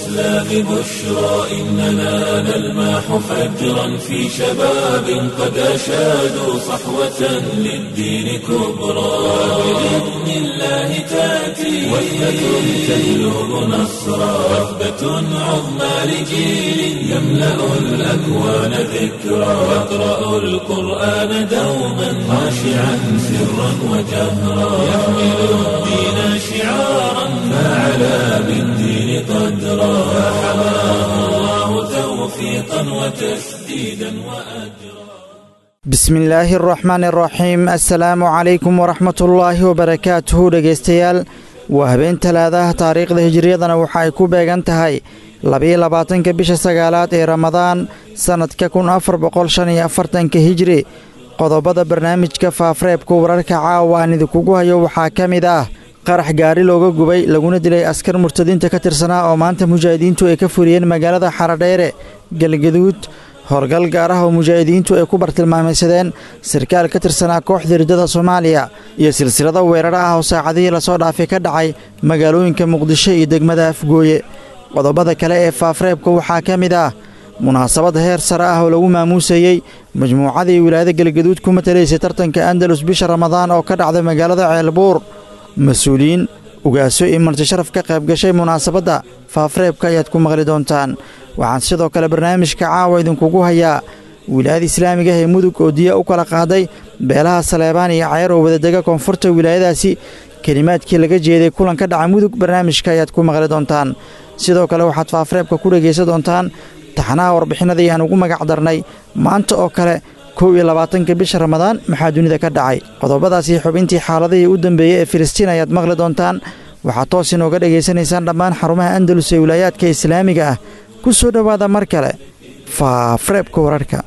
الإسلام بشرى إننا نلمح فجرا في شباب قد أشادوا صحوة للدين كبرى بإذن الله تأتي وحدة تهلب نصرا وثبة عظمى لجيل يملأ الأكوان ذكرا يقرأ القرآن دوما خاشعا سرا وجهرا يحمل الدين شعارا فعلى بالدين قدرا فحماه الله توفيقا وتسديدا وأجرا bismi illaahi araxmaan araxiim assalaamu calaykum waraxmatullaahi wabarakaatuhu dhegaystayaal waa habeen talaadaha taariikhda hijiriyadana waxa ay ku beegan tahay labiyo labaatanka bisha sagaalaad ee ramadaan sannadka kun afar boqol shan iyo afartanka hijri qodobada barnaamijka faafreebka wararka caawa aan idinkugu hayo waxaa ka mid ah qarax gaari looga gubay laguna dilay askar murtadiinta ka tirsanaa oo maanta mujaahidiintu ay ka fuliyeen magaalada xaradheere galgaduud howlgal gaar ah oo mujaahidiintu ay ku bartilmaamaysadeen sarkaal ka tirsanaa kooxda riddada soomaaliya iyo silsilada weerara ah oo saacadihii lasoo dhaafay ka dhacay magaalooyinka muqdisho iyo degmada afgooye qodobada kale ee faafreebka waxaa ka mid ah munaasabad heer sare ah oo lagu maamuusayey majmuucadii wilaayada galgaduud ku matalaysay tartanka andalus bisha ramadaan oo ka dhacday magaalada ceelbuur mas-uuliyiin ugaaso iyo martisharaf ka qayb gashay munaasabadda faafreebka ayaad ku maqli doontaan waxaan sidoo kale barnaamijka caawa idinkugu hayaa wilaayada islaamiga ah ee mudug oo diya u kala qaaday beelaha saleebaan iyo cayar oo wadadega koonfurta wilaayadaasi kelimaadkii laga jeeday kulan ka dhaca mudug barnaamijka ayaad ku maqli doontaan sidoo kale waxaad faafreebka ku dhegaysan doontaan taxanaha warbixinadii aan ugu magac darnay maanta oo kale kow iyo labaatanka bisha ramadaan maxaa dunida ka dhacay qodobadaasi xubintii xaaladihii u dambeeyey ee filistiin ayaad maqli doontaan waxaad toos inooga dhegaysanaysaan dhammaan xarumaha andalus ee wilaayaadka islaamiga ah ku soo dhowaada mar kale faafreebka wararka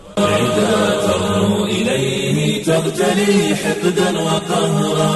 تغتلي حقدا وقهرا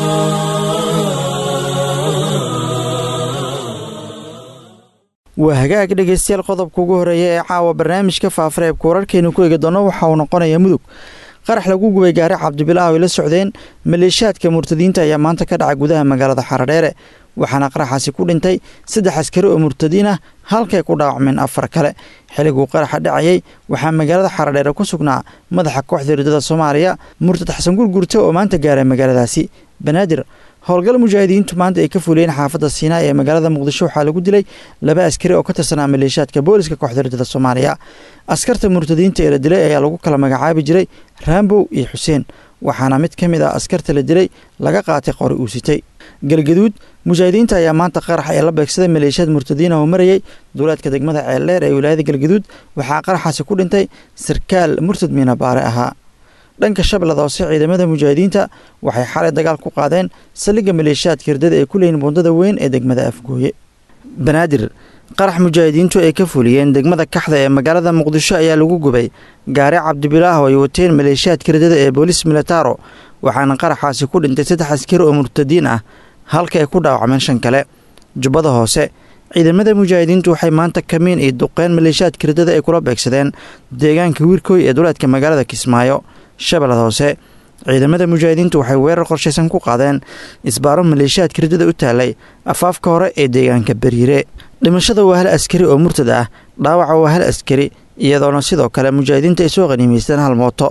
waa hagaag dhegaystayaal qodobka ugu horeeya ee caawa barnaamijka faafreebka wararkeenu ku eegi doono waxa uu noqonayaa mudug qarax lagu gubay gaari cabdibilah ay la socdeen maleeshaadka murtadiinta ayaa maanta ka dhacay gudaha magaalada xaradheere waxaana qaraxaasi ku dhintay saddex askari oo murtadiin ah halkay ku dhaawacmeen afar kale xilliguu qaraxa dhacayay waxaa magaalada xaradheere ku sugnaa madaxa kooxda riddada soomaaliya murtad xasan gurgurte oo maanta gaaray magaaladaasi banaadir howlgal mujaahidiintu maanta ay ka fuliyeen xaafadda siinaa ee magaalada muqdisho waxaa lagu dilay laba askari oo ka tirsanaa maleeshaadka booliska kooxda riddada soomaaliya askarta murtadiinta ee la dilay ayaa lagu kala magacaabi jiray raambow iyo xuseen waxaana mid ka mid ah askarta la dilay laga qaatay qori uu sitay galgaduud mujaahidiinta ayaa maanta qarax ee la beegsaday maleeshiyaad murtadiina oo marayay duulaadka degmada ceeldheer ee wilaayada galgaduud waxaa qaraxaasi ku dhintay sarkaal murtad miina baare ahaa dhanka shabeellada hoose ciidamada mujaahidiinta waxay xalay dagaal ku qaadeen saldhigga maleeshiyaadka hirdada ee ku leeyiin buundada weyn ee degmada afgooye banaadir qarax mujaahidiintu ay ka fuliyeen degmada kaxda ee magaalada muqdisho ayaa lagu gubay gaari cabdibilaah oo ay wateen maleeshiyaadka hirdada ee boolis militaro waxaana qaraxaasi ku dhintay saddex askari oo murtadiin ah halka ay ku dhaawacmeen shan kale jubbada hoose ciidamada mujaahidiintu waxay maanta kamiin iyo duqeen maleeshiyaadka hirdada ay kula beegsadeen deegaanka wiirkooy ee duleedka magaalada kismaayo shabeellada hoose ciidamada mujaahidiintu waxay weerar qorshaysan ku qaadeen isbaaro maleeshiyaadka hirdada u taalay afaafka hore ee deegaanka bariire dhimashada waa hal askari oo murtad ah dhaawaca waa hal askari iyadoona sidoo kale mujaahidiinta ay soo qaniimaysteen hal mooto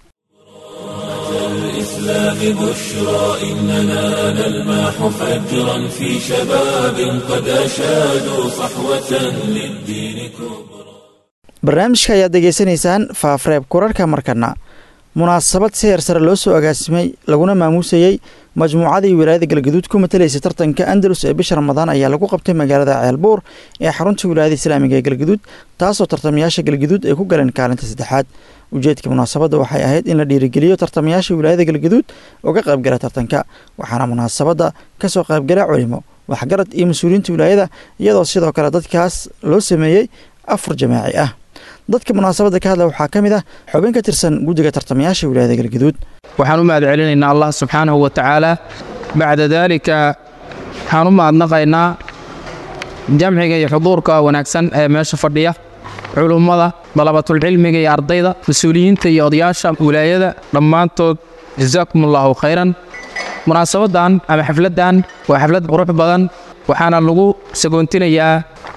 الإسلام بشرى إننا نلمح فجرا في شباب قد أشادوا صحوة للدين كبرى barnaamijka ayaad degeysanaysaan faafreeb kurarka markana munaasabad seer sare loo soo agaasimay laguna maamuusayey majmuucadii wilaayada galgaduud ku matalaysay tartanka andalus ee bisha ramadaan ayaa lagu qabtay magaalada ceelbuur ee xarunta wilaayada islaamiga ee galgaduud taasoo tartamayaasha galgaduud ay ku galeen kaalinta saddexaad ujeedka munaasabadda waxay ahayd in la dhiirigeliyo tartamayaasha wilaayada galgaduud oo ka qaybgala tartanka waxaana munaasabadda kasoo qaybgala culimo waxgarad iyo mas-uuliyiinta wilaayada iyadoo sidoo kale dadkaas loo sameeyey afur jamaaci ah dadka munaasabadda ka hadla waxaa ka mid ah xubin ka tirsan guddiga tartamayaasha wilaayada galgaduud waxaan u mahad celinaynaa allah subxaanahu wa tacaala bacda daalika waxaan u mahadnaqaynaa jamciga iyo xuduurka wanaagsan ee meesha fadhiya culummada dalabatulcilmiga iyo ardayda mas-uuliyiinta iyo odayaasha wilaayada dhammaantood jasaakum allaahu khayran munaasabaddan ama xafladdan waa xaflad qurux badan waxaana lagu sagoontinayaa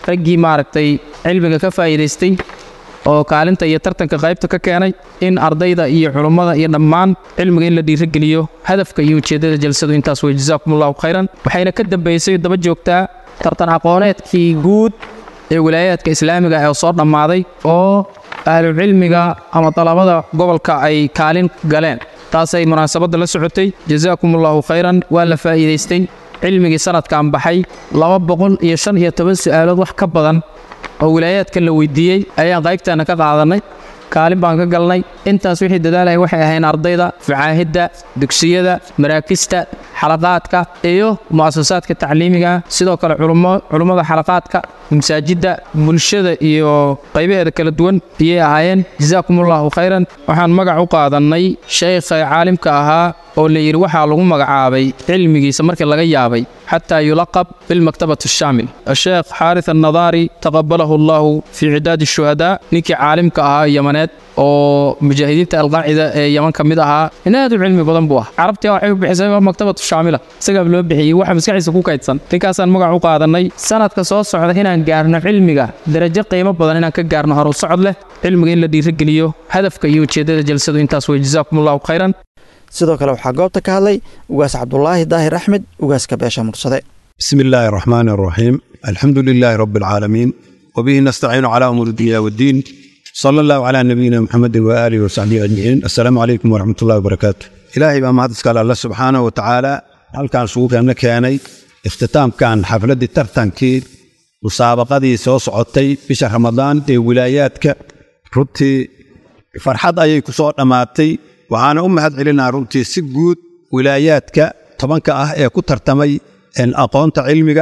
raggii maaragtay cilmiga ka faa'iidaystay oo kaalinta iyo tartanka qaybta ka keenay in ardayda iyo culummada iyo dhammaan cilmiga in la dhiirigeliyo hadafka iyo ujeeddada jalsadu intaas wey jazaakum allahu khayran waxayna ka dambaysay daba joogtaa tartan aqooneedkii guud ee wilaayaadka islaamiga ee soo dhammaaday oo ahlucilmiga ama dalabada gobolka ay kaalin galeen taasay munaasabadda la socotay jazaakum allahu khayran waa la faa'iidaystay cilmigii sanadkan baxay laba boqol iyo shan iyo toban su'aalood wax ka badan oo wilaayaadka la weydiiyey ayaan qaybtaana ka qaadannay kaalin baan ka galnay intaas wixii dadaalaya waxay ahayn ardayda facaahidda dugsiyada maraakista xalaqaadka iyo mu'asasaadka tacliimiga sidoo kale culummada xalaqaadka masaajidda bulshada iyo qaybaheeda kala duwan ayay ahaayeen jazaakum allahu khayran waxaan magac u qaadannay sheykha caalimka ahaa oo la yidhi waxaa lagu magacaabay cilmigiisa markii laga yaabay xataa yulaqab bilmaktabati ashaamil asheekh xaaris annadaari taqabalahu allahu fii cidaadi shuhadaa ninkii caalimka ahaa yamaneed oo mujaahidiinta alqaacida ee yaman ka mid ahaa in aad u cilmi badan buu ah carabtii waxay u bixisay maktabatu shaamila isagaa loo bixiyey waxa maskaxiisa ku kaydsan ninkaasaan magac u qaadannay sanadka soo socda inaan gaarno cilmiga darajo qiimo badan inaan ka gaarno horu socod leh cilmiga in la dhiirigeliyo hadafka iyo ujeeddada jalsadu intaas wey jazaakum allahu khayran sidoo kale waxaa goobta ka hadlay ugaas cabdulaahi daahir axmed ugaaska beesha mursade bismi illaahi araxmaani araxiim alxamdu lilaahi rabbi alcaalamiin wabihi nastaciinu calaa umuuri dunya waddiin sala allahu calaa nabiyina muxamedin waaalihi wasaxbihi ajmaciin assalaamu calaykum waraxmat ullahi wabarakaatu ilaahay baa mahad iskale alla subxaanahu wa tacaala halkaan sugukanna keenay ikhtitaamkan xafladdii tartankii musaabaqadii soo socotay bisha ramadaan ee wilaayaadka runtii farxad ayay ku soo dhammaatay waxaana u mahad celinaa runtii si guud wilaayaadka tobanka ah ee ku tartamay aqoonta cilmiga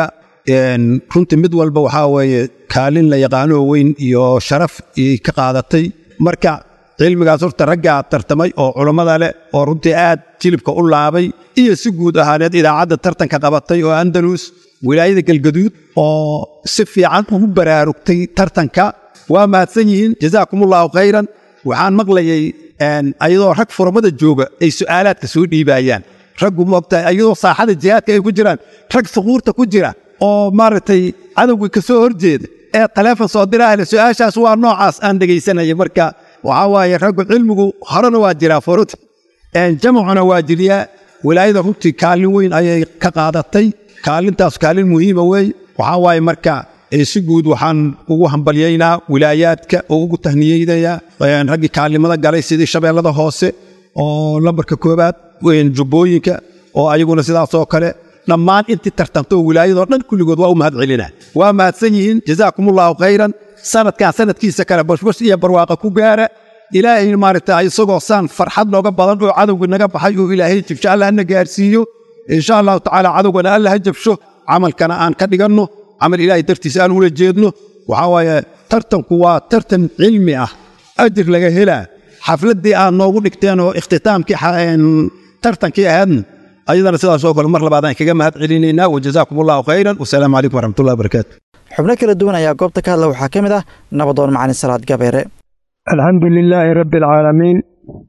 runtii mid walba waxaa weeye kaalin la yaqaanoo weyn iyo sharaf ka qaadatay marka cilmigaas horta raggaa tartamay oo culammada leh oo runtii aad jilibka u laabay iyo si guud ahaaneed idaacadda tartanka qabatay oo andalus wilaayada galgaduud oo si fiican ugu baraarugtay tartanka waa mahadsan yihiin jazaakumullahu khayran waxaan maqlayay ayadoo rag furamada jooga ay su'aalaadka soo dhiibaayaan raggu moogtahay ayadoo saaxada jihaadka ay ku jiraan rag suquurta ku jira oo maaragtay cadowga ka soo horjeeda ee taleefon soo diraale su'aashaas waa noocaas aan dhegaysanaya marka waxaa waaye raggu cilmigu horena waa jiraa furut jamacuna waa jiriyaa wilaayada runtii kaalin weyn ayay ka qaadatay kaalintaas kaalin muhiima weey waxaa waaye marka si guud waxaan ugu hambalyaynaa wilaayaadka oo ugu tahniyeynayaa raggii kaalimada galay sidii shabeellada hoose oo lambarka koobaad jubbooyinka oo ayaguna sidaasoo kale dhammaan intii tartantoo wilaayadoo dhan kulligood waa u mahad celinaa waa mahadsan yihiin jazaakumullahu khayran sanadkan sanadkiisa kale bashbash iyo barwaaqa ku gaara ilaahay maaragta isagoo saan farxad nooga badan oo cadowga naga baxay oo ilaahay jibsho alla hana gaarsiiyo insha allahu tacaala cadowgana alla ha jabsho camalkana aan ka dhiganno camal ilaahay dartiisa aan ula jeedno waxaa waaye tartanku waa tartan cilmi ah ajir laga helaa xafladdii aad noogu dhigteen oo ikhtitaamkii tartankii ahaadna ayadana sidaasoo kale mar labaad aan kaga mahad celinaynaa wajazaakum allahu khayran wasalaamu calaykum waraxmatullahi wabarakaatu xubno kala duwan ayaa goobta ka hadla waxaa ka mid ah nabadoon macalin salaad gabeere alxamdu lilaahi rabbi alcaalamiin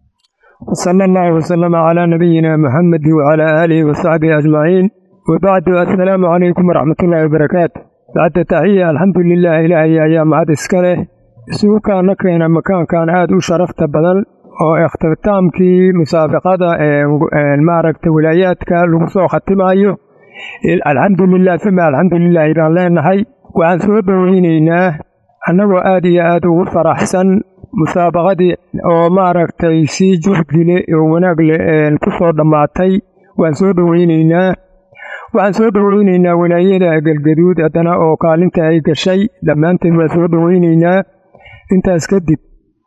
wsala allahu wasalama calaa nabiyina muxamedi wacalaa aalihi wasaxbihi ajmaciin wabacdu assalaamu calaykum waraxmatullaahi wabarakaatu bacda taxiya alxamdu lilah ilaahay ayaa mahad iska leh isugu kaana keena makaankan aad u sharafta badan oo ikhtitaamkii musaabaqada maaragta wilaayaadka lagu soo khatimayo alxamdulilah uma alxamdulilaahi baan leenahay waxaan soo dhoweynaynaa annagoo aad iyo aad ugu faraxsan musaabaqadii oo maaragtay si juhdi leh oo wanaag leh ku soo dhammaatay waan soo dhoweynaynaa waxaan soo dhoweynaynaa walaayada galgaduud haddana oo kaalinta ay gashay dhammaanteed waan soo dhoweynaynaa intaas kadib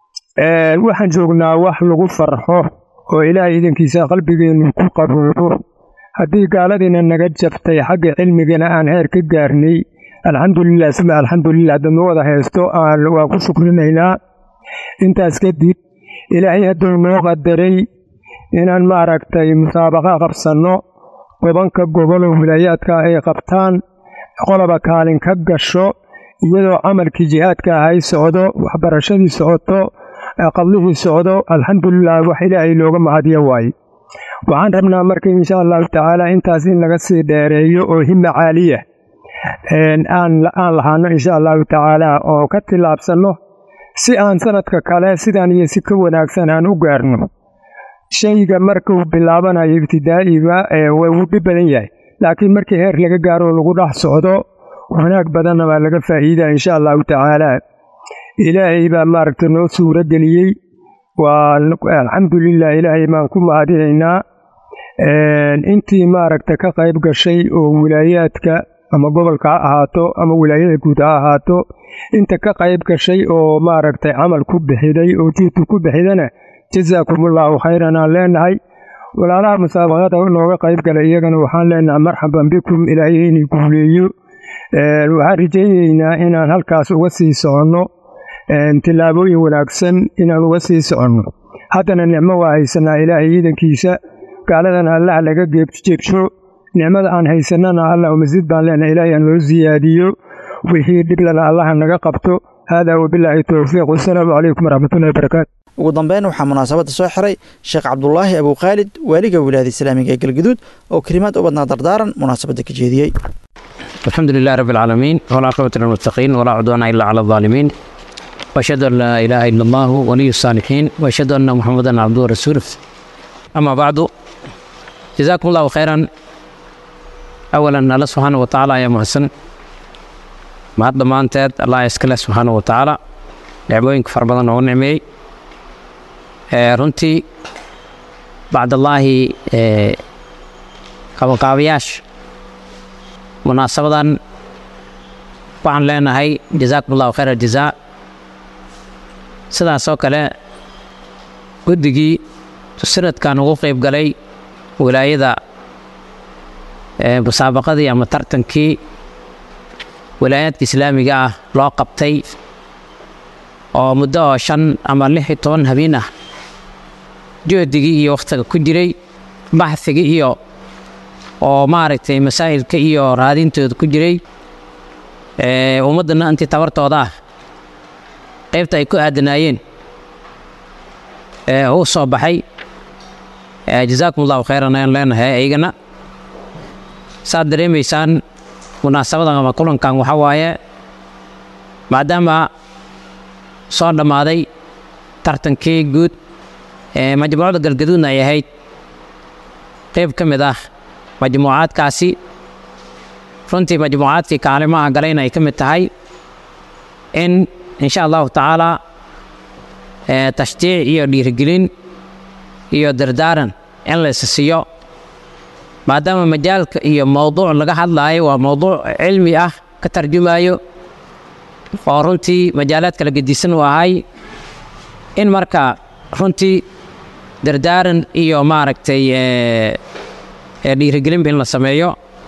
waxaan joognaa wax lagu farxo oo ilaahay idankiisa qalbigeennu ku qaboobo haddii gaaladiina naga jabtay xagga cilmigana aan heer ka gaarnay alxamdulilah suma alxamdulilah haddanu wada haysto waan ku shukrinaynaa intaas kadib ilaahay hadduu noo qadaray inaan maaragtay musaabaqa qabsanno tobanka goboloo wilaayaadka ay qabtaan qoloba kaalin ka gasho iyadoo camalkii jihaadka ahay socdo waxbarashadii socoto qadlihii socdo alxamdulilah wax ilaahay looga mahadiyo waaye waxaan rabnaa marka insha allahu tacaala intaas in laga sii dheereeyo oo hima caaliya aan lahaano insha allahu tacaala oo ka tillaabsanno si aan sanadka kale sidaan iyo si ka wanaagsan aan u gaarno shayga markuu bilaabanayo ibtidaa'iga waa uu dhib badan yahay laakiin markii heer laga gaaro lagu dhex socdo wanaag badanna waa laga faa'iidaa insha allahu tacaala ilaahay baa maaragta noo suuro geliyey waa alxamdulilah ilaahay baan ku mahadinaynaa intii maaragta ka qayb gashay oo wilaayaadka ama gobolka ha ahaato ama wilaayada guud ha ahaato inta ka qayb gashay oo maaragtay camal ku bixiday oo juhdu ku bixidana jasaakumullahu khayran aan leenahay walaalaha musaabaqada nooga qayb galay iyagana waxaan leenahay marxaban bikum ilaahay inay guuleeyo waxaan rajaynaynaa inaan halkaas uga sii soconno tillaabooyin wanaagsan inaan uga sii soconno haddana nicmo waa haysanaa ilaahay ciidankiisa gaaladana allah laga jeebsho nicmada aan haysanana allah masjid baan leenahay ilaahay aan loo siyaadiyo wixii dhiblana allaha naga qabto haadaa wabilaahi towfiiq wasalaamu calaykum waraxmatullahi wabarakaatu ugu dambeyn waxaa munaasabadda soo xiray sheekh cabdulaahi abukhaalid waaliga wilaayada islaamiga ee galgaduud oo kelimaad u badnaa dardaaran munaasabadda ka jeediyey alxamdu lilah rabi alcaalamiin walcaaqibatu lilmuttaqiin walaa cudwaana ila cala alظaalimiin واشهد ان لا اله الا الله ولي الصالحين واشهد ان محمدا عبده ورسوله اما بعد جزاكم الله خيرا اولا الله سبحانه وتعالى يا محسن mahad dhammaanteed allah iskale subxaana wa tacaala nicmooyinka fara badan oo nicmeeyey runtii bacdallaahi qabanqaabayaasha munaasabadan waxaan leenahay jazaakum allahu khayr aljazaa sidaasoo kale guddigii sanadkan ugu qeyb galay wilaayada musaabaqadii ama tartankii wilaayaadka islaamiga ah loo qabtay oo muddo oo shan ama lix iyo toban habeen ah juhdigii iyo wakhtiga ku jiray baxhigii iyo oo maaragtay masaa'ilka iyo raadintooda ku jiray ummaddana intii tabartooda ah qaybta ay ku aadanaayeen u soo baxay jazaakum allahu khayran ayaan leenahay ayagana saad dareemaysaan munaasabadan ama kulankan waxaa waaye maadaama soo dhammaaday tartankii guud ee majmuucada galgaduudna ay ahayd qayb ka mid ah majmuucaadkaasi runtii majmuucaadkii kaalimaha galayna ay ka mid tahay in insha allahu tacaalaa tashjiic iyo dhiirigelin iyo dardaaran in la is siiyo maadaama majaalka iyo mowduuc laga hadlaayo waa mowduuc cilmi ah ka tarjumayo oo runtii majaalaad kala gedisan u ahay in marka runtii dardaaran iyo maaragtay dhiirigelinba in la sameeyo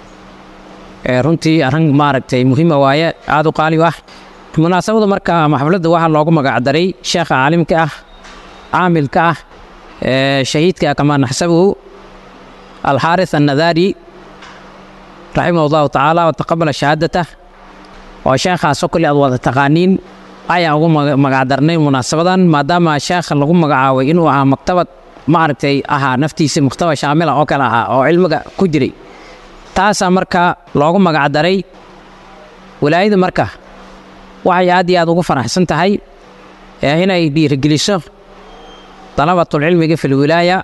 runtii arrin maaragtay muhiima waaye aada u qaali u ah munaasabada marka ama xafladda waxaa loogu magacdaray sheekha caalimka ah caamilka ah shahiidka kamaa naxsabuhu alxaaris annadaari raximah allahu tacaala wataqabala shahaadatah oo sheekhaasoo kole aad wada taqaaniin ayaan ugu magacdarnay munaasabadan maadaama sheekha lagu magacaabay inuu ahaa maktabad maaragtay ahaa naftiisa muktaba shaamila oo kale ahaa oo cilmiga ku jiray taasaa marka loogu magacdaray wilaayada marka waxay aad iyo aad ugu faraxsan tahay inay dhiirigeliso dalabatulcilmiga fi lwilaaya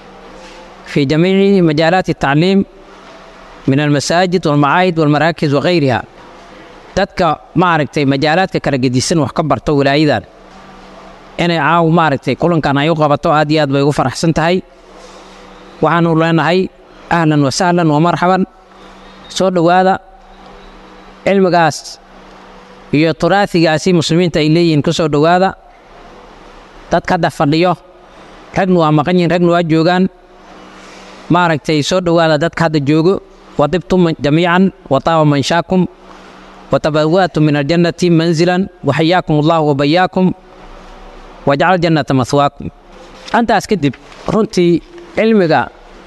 في جميع مجالات التعليم من المساجد والمعاهد والمراكز وغيرها dadka maaragtay majaalaadka kala gedisan wax ka barto wilaayadan inay caaw maaragtay kulankan ay u qabato aad iyo aad bay ugu faraxsan tahay waxaanu leenahay ahlan wa sahlan wa marxaban soo dhowaada cilmigaas iyo turaasigaasi muslimiinta ay leeyihiin ku soo dhowaada dadka hadda fadhiyo ragna waa maqan yihin ragna waa joogaan maaragtay soo dhowaada dadka hadda joogo wadibtum jamiican wataaba manshaakum watabawa'tum min aljannati manzilan waxayaakum allahu wabayaakum wajcal jannata mahwaakum antaas kadib runtii cilmiga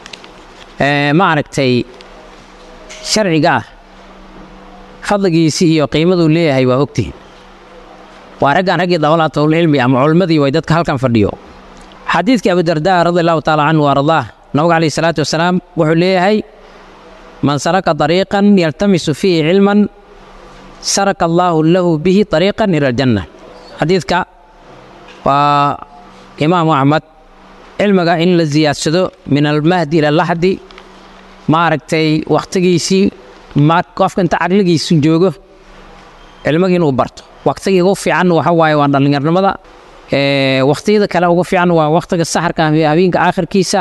maaragtay sharciga ah fadligiisii iyo qiimaduu leeyahay waa ogtihin waa raggan raggii dawlaatulcilmi ama culimmadii way dadka halkan fadhiyo xadiidkii abidardaa radi allahu taala canhu ardaah nabiga calayhi salaatu wasalaam wuxuu leeyahay man salaka dariiqan yaltamisu fiihi cilman saraka allaahu lahu bihi dariiqan ila aljanna xadiidka waa imaamu axmed cilmiga in la siyaadsado min almahdi ila laxdi maaragtay wakhtigiisii qofka inta caqligiisu joogo cilmigii inuu barto wakhtigii ugu fiican waxa waaye waa dhallinyarnimada wakhtiyada kale ugu fiican waa wakhtiga saxarka habeenka aakhirkiisa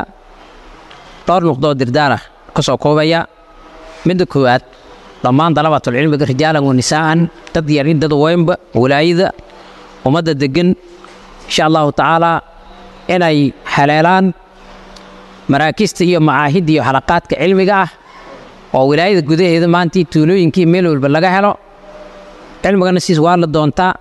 dhowr nuqdoo dirdaara ka soo koobaya midda koowaad dhammaan dalabatulcilmiga rijaalan wa nisaa'an dad yarin dad weynba walaayada ummadda degan insha allahu tacaalaa inay haleelaan maraakista iyo macaahidda iyo xalaqaadka cilmiga ah oo wilaayada gudaheeda maantii tuulooyinkii meel walba laga helo cilmigana siis waa la doontaa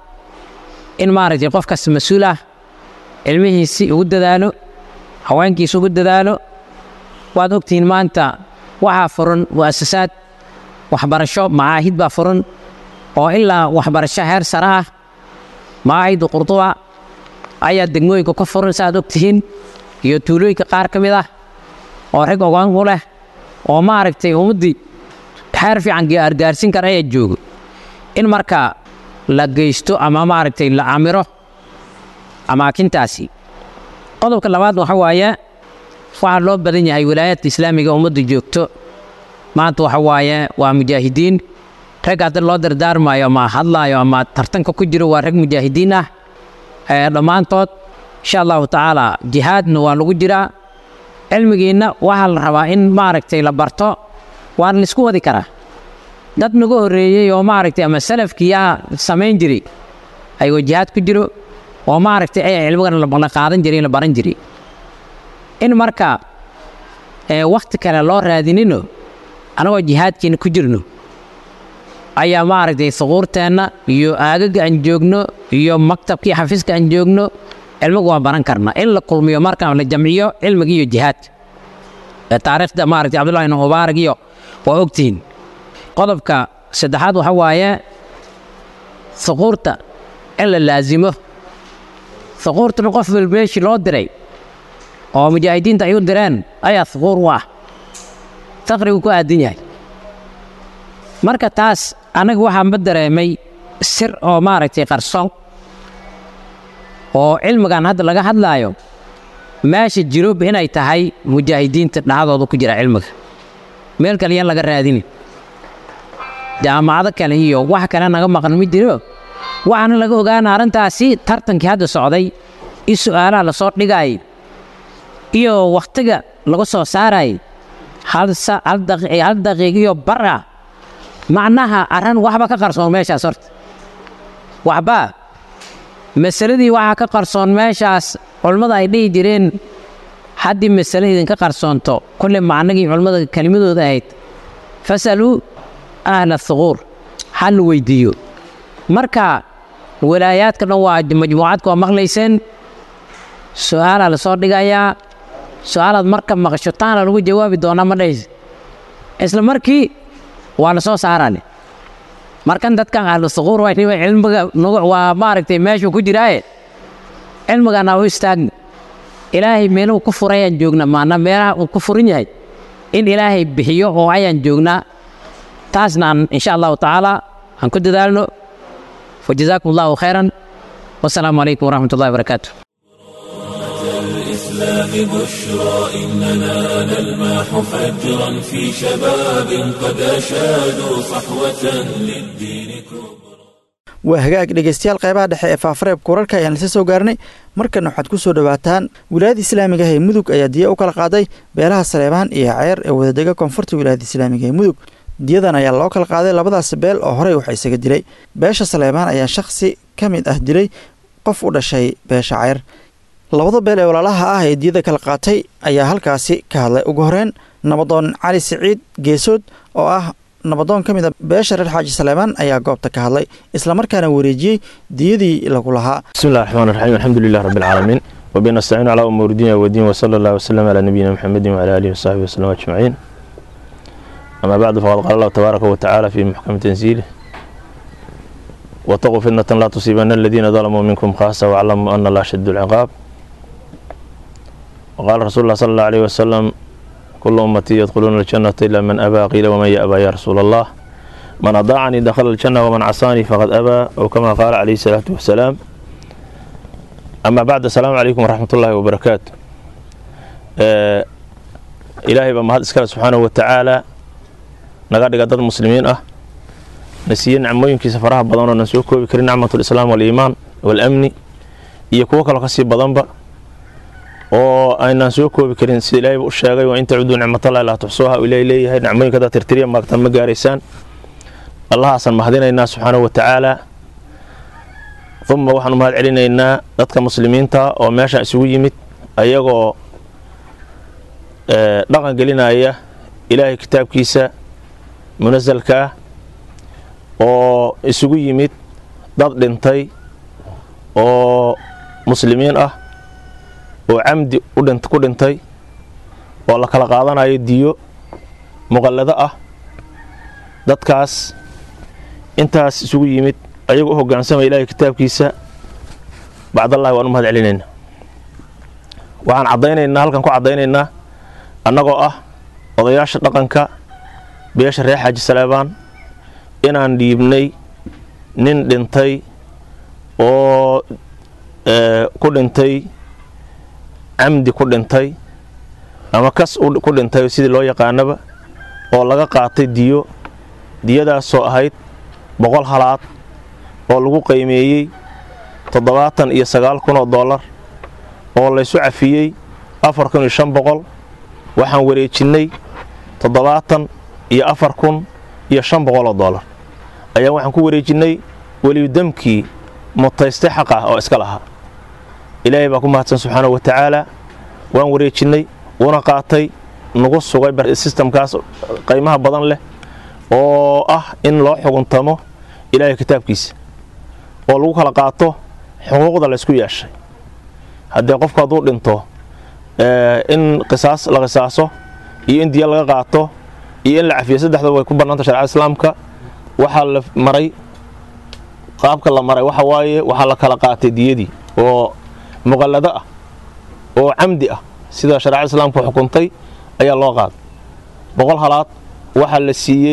in maaragtay qof kasta mas-uul ah cilmihiisi ugu dadaalo haweenkiisa ugu dadaalo waad ogtihiin maanta waxaa furan mu'asasaad waxbarasho macaahid baa furan oo ilaa waxbarasho heer sare ah macaahidda qurduba ayaa degmooyinka ka furan saaad ogtihiin iyo tuulooyinka qaar ka mid ah oo rag ogaan u leh oo maaragtay ummaddii xeer fiican argaarsin kara ayaa joogo in marka la geysto ama maaragtay la camiro amaakintaasi qodobka labaad waxa waaye waxaa loo badan yahay wilaayadka islaamiga ummadda joogto maanta waxa waaye waa mujaahidiin rag hadda loo dardaarmayo ama hadlaayo ama tartanka ku jiro waa rag mujaahidiin ah dhammaantood insha allahu tacaala jihaadna waa lagu jiraa cilmigiinna waxaa la rabaa in maaragtay la barto waana laisku wadi karaa dad nagu horreeyey oo maaragtay ama salafkiyaa samayn jiray ayagoo jihaad ku jiro oo maaragtay ay cilmigana la qaadan jiray la baran jiray in marka wakhti kale loo raadinino anagoo jihaadkiina ku jirno ayaa maaragtay suquurteenna iyo aagaga aan joogno iyo maktabkii xafiiska aan joogno cilmiga waa baran karnaa in la kulmiyo markaan la jamciyo cilmiga iyo jihaadka taariikhda maaragtay cabdullahi ibn mubaarak iyo waa ogtihiin qodobka saddexaad waxa waaye suquurta in la laasimo suquurtana qof walba meeshii loo diray oo mujaahidiinta ay u direen ayaa suquur u ah faqrigu ku aadan yahay marka taas anaga waxaanba dareemay sir oo maaragtay qarsoon oo cilmigan hadda laga hadlaayo meesha jirob inay tahay mujaahidiinta dhacdooda ku jira cilmiga meel kale yaan laga raadinin jaamacado kale iyo wax kale naga maqan ma jiro waxaana laga ogaana arrintaasi tartankii hadda socday i su'aalaha lasoo dhigaayay iyo wakhtiga laga soo saarayay hal daqiiq iyo bar ah macnaha arran waxba ka qarsoon meeshaas horta waxba masaladii waxaa ka qarsoon meeshaas culammada ay dhihi jireen haddii masale idinka qarsoonto kulle macnagii culammada kelimadooda ahayd fasaluu ahla thuquur ha la weydiiyo marka walaayaadka dhan waa majmuucadka waa maqlayseen su-aalaa lasoo dhigayaa su-aalaad marka maqasho taana lagu jawaabi doonaa ma dhahaysa isla markii waa la soo saarane markan dadkan ahlu thuquur waa cilmiga waa maaragtay meeshuu ku jiraaye cilmigana u istaagna ilaahay meeluhu ku furay ayaan joognaa maana meelaha uu ku furan yahay in ilaahay bixiyo oo ayaan joognaa taasna aan insha allahu tacaala aan ku dadaalno wajazaakum allahu khayran wasalaamu calaykum waraxmat ullahi wabarakaatu الإسلام بشرى إننا نلمح فجرا في شباب قد أشادوا صحوة للدين كبرى waa hagaag dhegeystayaal qeybaha dhexe ee faafareebka wararka ayaan lasa soo gaarnay markana waxaad ku soo dhowaataan wilaayada islaamiga ah ee mudug ayaa diya u kala qaaday beelaha saleebaan iyo ceer ee wadadega koonfurta wilaayada islaamiga ee mudug diyadan ayaa loo kala qaaday labadaas beel oo horey waxa isaga dilay beesha saleebaan ayaa shakhsi ka mid ah dilay qof u dhashay beesha ceer labada beel ee walaalaha ah ee diyada kala qaatay ayaa halkaasi ka hadlay ugu horeyn nabadoon cali siciid geesood oo ah nabadoon ka mid a beesha reer xaaji saleebaan ayaa goobta ka hadlay islamarkaana wareejiyey diyadii lagu lahaa بسم الله الرحمن الرحيم الحمد لله رب العالمين وبين نستعين على أمور الدنيا والدين وصلى الله وسلم على نبينا محمد وعلى آله وصحبه وسلم أجمعين أما بعد فقد قال الله تبارك وتعالى في محكم تنزيله واتقوا فتنة لا تصيبن الذين ظلموا منكم خاصة واعلموا أن الله شد العقاب وقال رسول الله صلى الله عليه وسلم kulu ummatii yadkhuluuna aljannata ilaa man abaa qiila waman yaabaa ya rasuula allah man adaacanii dakhala aljanna waman casaanii faqad abaa ow kama qaala calayhi salaatu wasalaam amaa bacd asalaamu calaykum waraxmat ullaahi wabarakaatu ilaahay baa mahad iskale subxaanahu watacaala naga dhiga dad muslimiin ah na siiye nicmooyinkiisa faraha badan oo nan soo koobi karin nicmatulislaam waaliimaan waalamni iyo kuwo kaloo kasii badanba oo aynaan soo koobi karin sida ilaahayba u sheegay waa in tacuduu nicmatallahi laa tuxsuuha u ilaahay leeyahay nicmooyinka haddaad tirtiriya maagtaan ma gaaraysaan allahaasaan mahadinaynaa subxaanahu watacaala uma waxaan u mahad celinaynaa dadka muslimiinta oo meeshaan isugu yimid ayagoo dhaqan gelinaya ilaahay kitaabkiisa munasalka ah oo isugu yimid dad dhintay oo muslimiin ah oo camdi ku dhintay oo la kala qaadanayo diyo muqallado ah dadkaas intaas isugu yimid ayagoo u hoggaansamaya ilaahay kitaabkiisa bacdallahi waan u mahad celinaynaa waxaan caddaynaynaa halkan ku caddaynaynaa annagoo ah odayaasha dhaqanka beesha reer xaaji saleebaan inaan dhiibnay nin dhintay oo ku dhintay camdi ku dhintay ama kas ku dhintay sidii loo yaqaanaba oo laga qaatay diyo diyadaasoo ahayd boqol halaad oo lagu qiimeeyey toddobaatan iyo sagaal kun oo dollar oo laysu cafiyey afar kun iyo shan boqol waxaan wareejinnay toddobaatan iyo afar kun iyo shan boqol oo dollar ayaan waxaan ku wareejinnay weliyudamkii mutaystay xaq ah oo iska lahaa ilaahay baa ku mahadsan subxaanahu wa tacaala waan wareejinnay wuuna qaatay nagu sugay sistamkaas qiimaha badan leh oo ah in loo xuguntamo ilaahay kitaabkiisa oo lagu kala qaato xuquuqda laysku yeeshay haddee qofku hadduu dhinto in qisaas la qisaaso iyo in diya laga qaato iyo in la cafiyo saddexdaba way ku bannaanta sharcada islaamka waxaa la maray qaabka la maray waxa waaye waxaa la kala qaatay diyadii oo muqallado ah oo camdi ah sida shareecada islaamku xukuntay ayaa loo qaaday boqol halaad waxaa la siiyey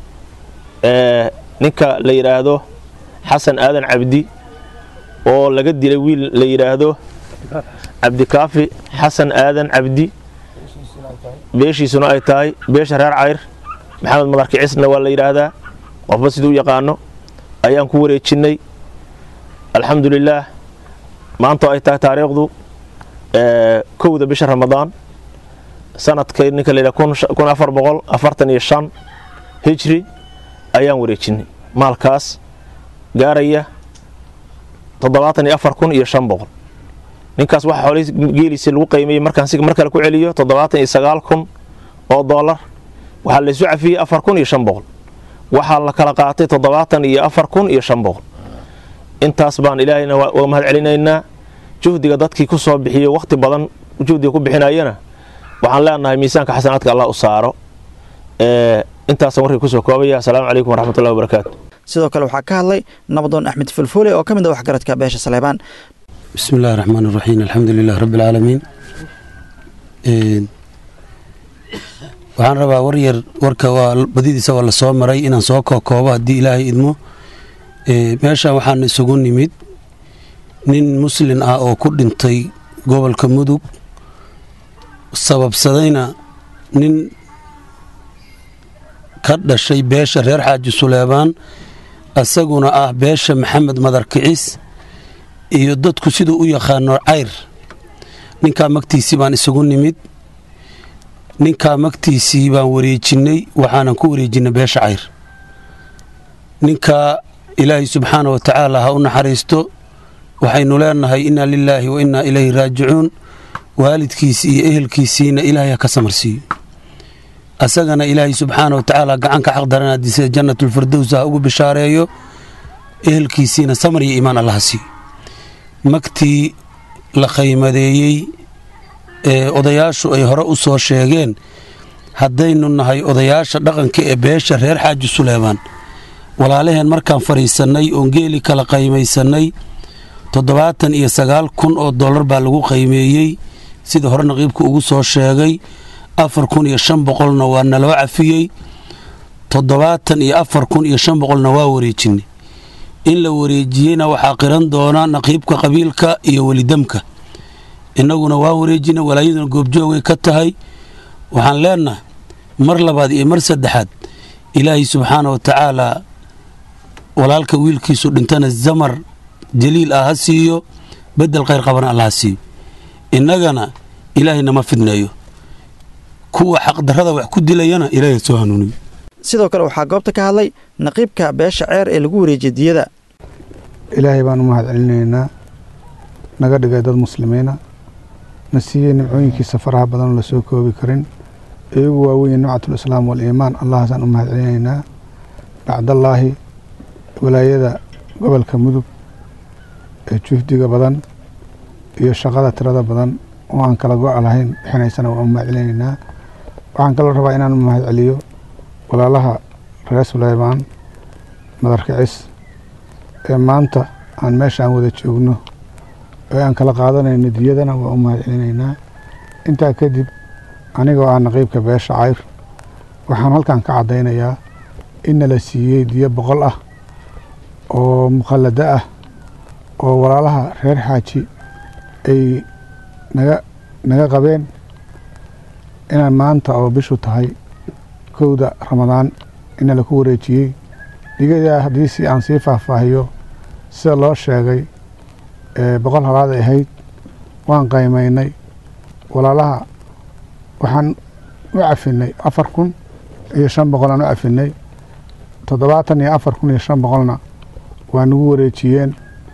ninka la yidhaahdo xasan aadan cabdi oo laga dilay wiil la yidhaahdo cabdikaafi xasan aadan cabdi beeshiisuna ay tahay beesha reer cayr maxamed madarki cisna waa la yidhaahdaa qofba siduu u yaqaano ayaan ku wareejinnay alxamdulilaah maanta ay tahay taariikhdu kowda bisha ramadaan sanadkay ninka layidhaha kun afar boqol afartan iyo shan hijri ayaan wareejinnay maalkaas gaaraya toddobaatan iyo afar kun iyo shan boqol ninkaas waxa xoolihii geeliisa lagu qiimeeyey markaan si mar kale ku celiyo toddobaatan iyo sagaal kun oo dollar waxaa laysu cafiyey afar kun iyo shan boqol waxaa la kala qaatay toddobaatan iyo afar kun iyo shan boqol intaas baan ilaahayna uga mahad celinaynaa juhdiga dadkii ku soo bixiyo wakhti badan juhdiga ku bixinayana waxaan leenahay miisaanka xasanaadka allah u saaro intaasaan warkii kusoo koobaya asalaamu calaykum waraxmatullahi wabarakaatu sidoo kale waxaa ka hadlay nabadoon axmed fulfuule oo ka mid a waxgaradka beesha saleebaan بسم الله الرحمن الرحيم الحمد لله رب العالمين waxaan rabaa war yar warka waa badidiisa waa la soo maray inaan soo kookoobo haddii ilaahay idmo meeshan waxaan isugu nimid nin muslin ah oo ku dhintay gobolka mudug sababsadayna nin ka dhashay beesha reer xaaji suleebaan isaguna ah beesha maxamed madar kicis iyo dadku siduu u yaqaano cayr ninkaa magtiisii baan isugu nimid ninkaa magtiisii baan wareejinnay waxaanan ku wareejinnay beesha cayr ninkaa ilaahay subxaana wa tacaala ha u naxariisto waxaynu leenahay inna lilaahi wa innaa ilayhi raajicuun waalidkiisii iyo ehelkiisiina ilaahay ha ka samarsiiyo asagana ilaahay subxaana wa tacaala gacanka xaqdaranadiisa jannatulfirdows ha ugu bishaareeyo ehelkiisiina samar iyo iimaan allaha siiyo magtii la qaymadeeyey ee odayaashu ay hore u soo sheegeen haddaynu nahay odayaasha dhaqanka ee beesha reer xaaji suleebaan walaalaheen markaan fadhiisannay oon geeli kala qaymaysannay toddobaatan iyo sagaal kun oo dollar baa lagu qaymeeyey sida hore naqiibku ugu soo sheegay afar kun iyo shan boqolna waa naloo cafiyey toddobaatan iyo afar kun iyo shan boqolna waa wareejinay in la wareejiyeyna waxaa qiran doona naqiibka qabiilka iyo welidamka innaguna waa wareejina walaayaduna goobjoogay ka tahay waxaan leenahay mar labaad iyo mar saddexaad ilaahay subxaana wa tacaalaa walaalka wiilkiisu dhintana zamar jaliil ah ha siiyo bedel khayr qabana alla ha siiyo innagana ilaahay nama fidneeyo kuwa xaqdarrada wax ku dilayana ilaahay soo hanuuniyo sidoo kale waxaa goobta ka hadlay naqiibka beesha ceer ee lagu wareejiyay diyada ilaahay baan u mahad celinaynaa naga dhigay dad muslimiina na siiyey nimcooyinkiisa faraha badanoo lasoo koobi karin iyagu waaweyn nimcatul islaam waliimaan allahaasaan u mahad celinaynaa bacdallaahi walaayada gobolka mudug ee juhdiga badan iyo shaqada tirada badan oo aan kala go-a lahayn bixinaysana waan u mahad celinaynaa waxaan kaloo rabaa inaan u mahad celiyo walaalaha reer suleymaan madarkicis ee maanta aan meesha aan wada joogno ee aan kala qaadanayno diyadana waa u mahad celinaynaa intaa kadib anigoo ah naqiibka beesha cayr waxaan halkan ka caddaynayaa inna la siiyey diyo boqol ah oo mukhallado ah oo walaalaha reer xaaji ay naga naga qabeen inaan maanta oo bishu tahay kowda ramadaan ina laku wareejiyey digadaa haddii si aan sii faahfaahiyo sida loo sheegay boqol halaad ay ahayd waan qaymaynay walaalaha waxaan u cafinay afar kun iyo shan boqol aan u cafinay toddobaatan iyo afar kun iyo shan boqolna waa nagu wareejiyeen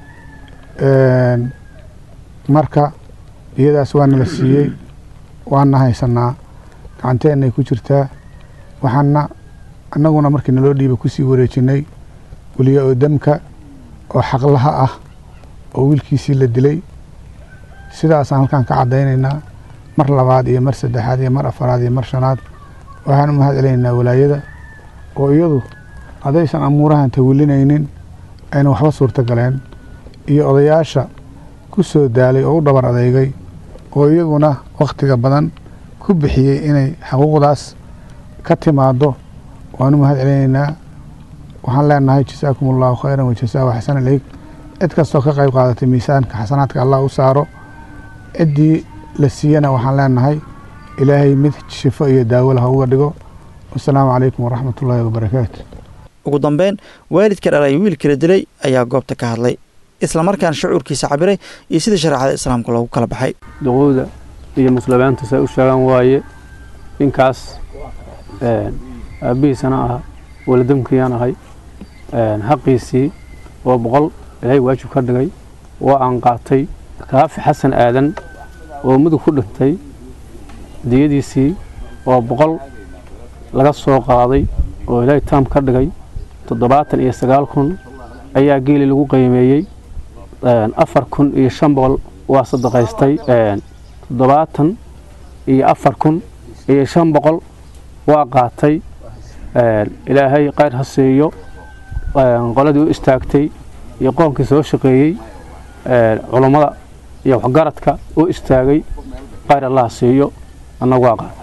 marka iyadaas waana la siiyey waana haysanaa gacanteennay ku jirtaa waxaana annaguna markii naloo dhiiba kusii wareejinay weliya oo damka oo xaqlaha ah oo wiilkiisii la dilay sidaasaan halkan ka caddaynaynaa mar labaad iyo mar saddexaad iyo mar afaraad iyo mar shanaad waxaan u mahad celinaynaa walaayada oo iyadu haddaysan amuurahan tawilinaynin ayna waxba suurto galeen iyo odayaasha ku soo daalay oo u dhabar adeygay oo iyaguna wakhtiga badan ku bixiyey inay xaquuqdaas ka timaado waan u mahad celinaynaa waxaan leenahay jasaakum allahu khayran wajasaahu xasan aleyk cid kastoo ka qayb qaadatay miisaanka xasanaadka allah u saaro ciddii la siiyana waxaan leenahay ilaahay mid shifo iyo daawo lah uga dhigo wasalaamu calaykum waraxmat ullaahi wabarakaatu ugu dambeyn waalidka dhalay wiilka la dilay ayaa goobta ka hadlay islamarkaan shucuurkiisa cabiray iyo sidii shareecada islaamka loogu kala baxay duquuda iyo muslimiinta say u sheegaan waaye ninkaas aabbihiisana ah waladamkiyaan ahay xaqiisii oo boqol ilaahay waajib ka dhigay waa aan qaatay kaafi xasan aadan oo mudug ku dhintay diyadiisii oo boqol laga soo qaaday oo ilaahay taam ka dhigay toddobaatan iyo sagaal kun ayaa geeli lagu qiimeeyey afar kun iyo shan boqol waa sadaqaystay toddobaatan iyo afar kun iyo shan boqol waa qaatay ilaahay qayr ha siiyo qoladii u istaagtay iyo qoonkii soo shaqeeyey culummada iyo waxgaradka u istaagay qayr allah ha siiyo annagu waa qaatay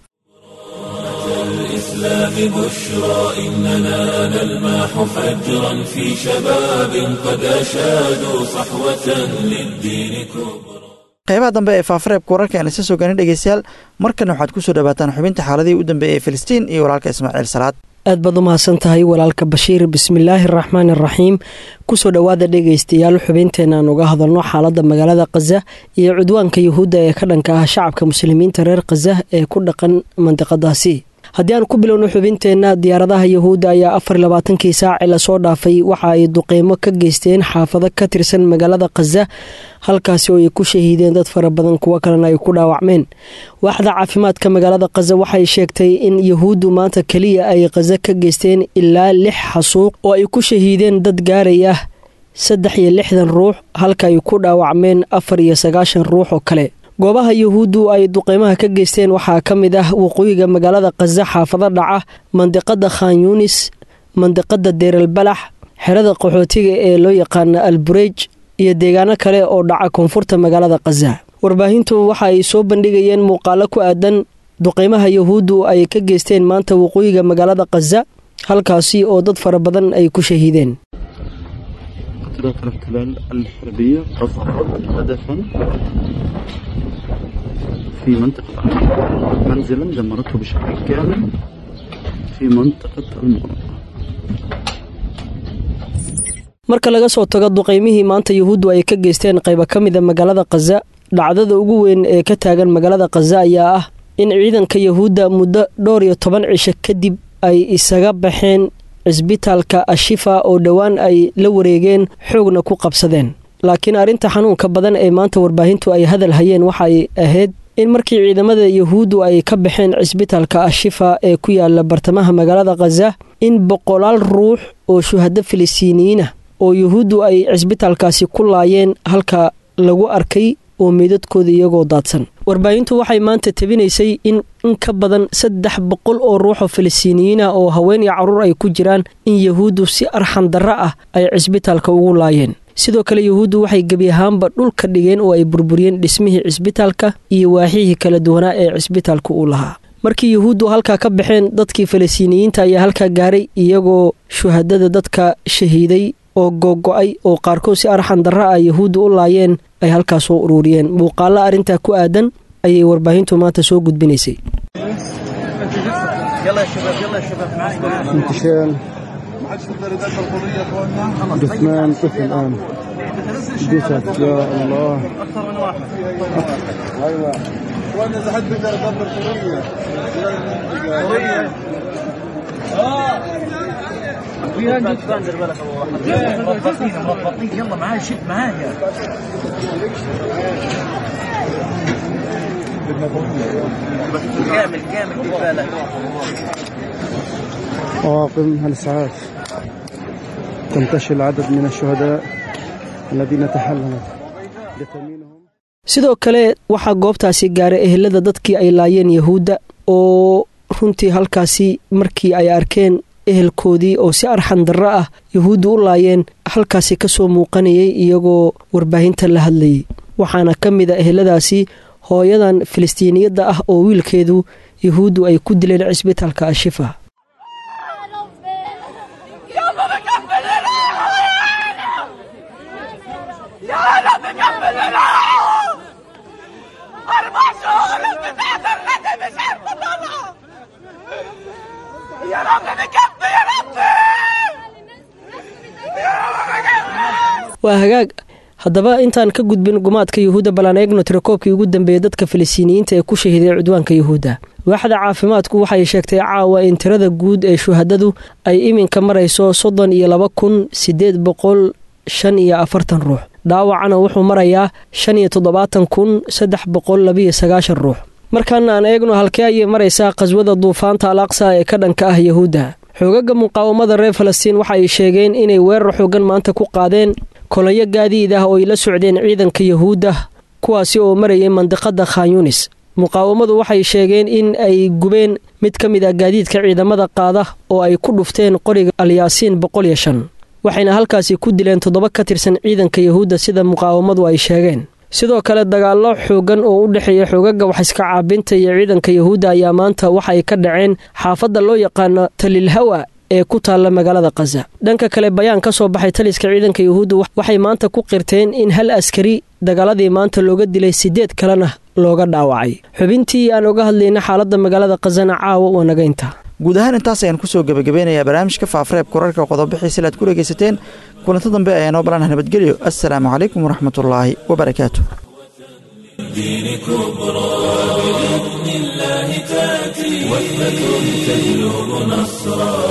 الإسلام بشرى إننا نلمح فجرا في شباب قد أشادوا صحوة للدين كبرى qaybaha dambe ee faafareebka wararka aan isa soo gaarin dhegeystayaal markana waxaad ku soo dhawaataan xubinta xaaladihii u dambeeyey ee filistiin iyo walaalka ismaaciil salaad aad baad u mahadsan tahay walaalka bashiir bismillaahi araxmaan araxiim kusoo dhowaada dhegaystayaal xubinteenna aan uga hadalno xaaladda magaalada khaza iyo cudwaanka yuhuudda ee ka dhanka ah shacabka muslimiinta reer khaza ee ku dhaqan mandiqadaasi haddii aan ku bilowno xubinteenna diyaaradaha yuhuudda ayaa afar labaatankii saaci lasoo dhaafay waxa ay duqeymo ka geysteen xaafado ka tirsan magaalada khaza halkaasi oo ay ku shahiideen dad fara badan kuwo kalena ay ku dhaawacmeen waaxda caafimaadka magaalada khaza waxay sheegtay in yuhuuddu maanta keliya ay khaza ka geysteen ilaa lix xasuuq oo ay ku shahiideen dad gaaraya saddex iyo lixdan ruux halka ay ku dhaawacmeen afar iyo sagaashan ruux oo kale goobaha yuhuuddu ay duqeymaha ka geysteen waxaa ka mid ah waqooyiga magaalada khaza xaafado dhaca mandiqada khan yunis mandiqada deeralbalax xerada qaxootiga ee loo yaqaana alburej iyo deegaano kale oo dhaca koonfurta magaalada khaza warbaahintu waxa ay soo bandhigayeen muuqaalo ku aadan duqeymaha yahuuddu ay ka geysteen maanta waqooyiga magaalada khaza halkaasi oo dad fara badan ay ku shahiideen قطرات الاحتلال الحربية رصدت هدفا في منطقة منزلا دمرته بشكل كامل في منطقة المغرب marka laga soo tago duqeymihii maanta yahuuddu ay ka geysteen qayba ka mida magaalada khaza dhacdada ugu weyn ee ka taagan magaalada khaza ayaa ah in ciidanka yahuudda muddo dhowr iyo toban cisho kadib ay isaga baxeen cisbitaalka ashifa oo dhowaan ay la wareegeen xoogna ku qabsadeen laakiin arrinta xanuunka badan ee maanta warbaahintu ay hadal hayeen waxay ahayd in markii ciidamada yahuuddu ay ka baxeen cisbitaalka ashifa ee ku yaala bartamaha magaalada khaza in boqolaal ruux oo shuhado filistiiniyiinah oo yuhuuddu ay cisbitaalkaasi ku laayeen halka lagu arkay oo meydadkooda iyagoo daadsan warbaahintu waxay maanta tabinaysay in in ka badan saddex boqol oo ruuxoo filistiiniyiinah oo haween iyo carruur ay ku jiraan in yahuuddu si arxan darro ah ay cisbitaalka ugu laayeen sidoo kale yahuuddu waxay gebi ahaanba dhulka dhigeen oo ay burburiyeen dhismihii cisbitaalka iyo waaxihii kala duwanaa ee cisbitaalka uu lahaa markii yahuuddu halkaa ka baxeen dadkii falastiiniyiinta ayaa halkaa gaaray iyagoo shuhadada dadka shahiiday oo googo-ay oo qaarkood si arxan darra ah yahuudda u laayeen ay halkaa soo ururiyeen muuqaalla arrintaa ku aadan ayay warbaahintu maanta soo gudbinaysay انتشال جثمان طفل الآن جثث يا الله اكثر من واحد ايوه وانا اذا حد بيقدر يدبر سوريا سوريا اه مربطين مربطين يلا معايا شد معايا كامل كامل بالك طواقم الإسعاف تنتشل عدد من الشهداء الذين تحللت جثامينهم sidoo kale waxaa goobtaasi gaaray ehelada dadkii ay laayeen yahuudda oo runtii halkaasi markii ay arkeen ehelkoodii oo si arxan darro ah yahuudda u laayeen halkaasi ka soo muuqanayay iyagoo warbaahinta la hadlayay waxaana ka mid a eheladaasi hooyadan filistiiniyadda ah oo wiilkeedu yahuuddu ay ku dileen cisbitaalka ashifa يا رب بكفي يا ربي waa hagaag haddaba intaan ka gudbin gumaadka yuhuudda ballaan eegno tirakoobkii ugu dambeeyey dadka filistiiniyiinta ee ku shahiiday cudwaanka yuhuudda waaxda caafimaadku waxay sheegtay caawa in tirada guud ee shuhadadu ay iminka marayso soddon iyo laba kun siddeed boqol shan iyo afartan ruux dhaawacana wuxuu marayaa shan iyo toddobaatan kun saddex boqol labiyo sagaashan ruux markan aan eegno halkee ayay maraysaa qhaswada duufaanta al aqsa ee ka dhanka ah yahuudda xoogaga muqaawamada reer falastiin waxa ay sheegeen inay weerar xoogan maanta ku qaadeen kolonyo gaadiid ah oo ay la socdeen ciidanka yahuudda kuwaasi oo marayay mandiqada khanyunis muqaawamadu waxay sheegeen in ay gubeen mid ka mid ah gaadiidka ciidamada qaada oo ay ku dhufteen qoriga alyaasiin boqol iyo shan waxayna halkaasi ku dileen toddoba ka tirsan ciidanka yahuudda sida muqaawamadu ay sheegeen sidoo kale dagaallo xoogan oo u dhexeeya xoogaga waxiska caabinta iyo ciidanka yahuudda ayaa maanta waxa ay ka dhaceen xaafadda loo yaqaano talilhawa ee ku taalla magaalada khaza dhanka kale bayaan ka soo baxay taliska ciidanka yahuudda waxay maanta ku qirteen in hal askari dagaaladii maanta looga dilay siddeed kalena looga dhaawacay xubintii aan oga hadlayna xaaladda magaalada khazana caawa waa nagaynta guud ahaan intaas ayaan kusoo gebagabeynayaa barnaamijka faafareeb kurarka qodobixiisa aad ku dhegaysateen kulanto dambe ayaa noo balanah nabadgelyo assalaamu calaykum waraxmatullaahi wabarakaatu الدين كبرى بإذن الله تأتي وثبة تجلب نصرا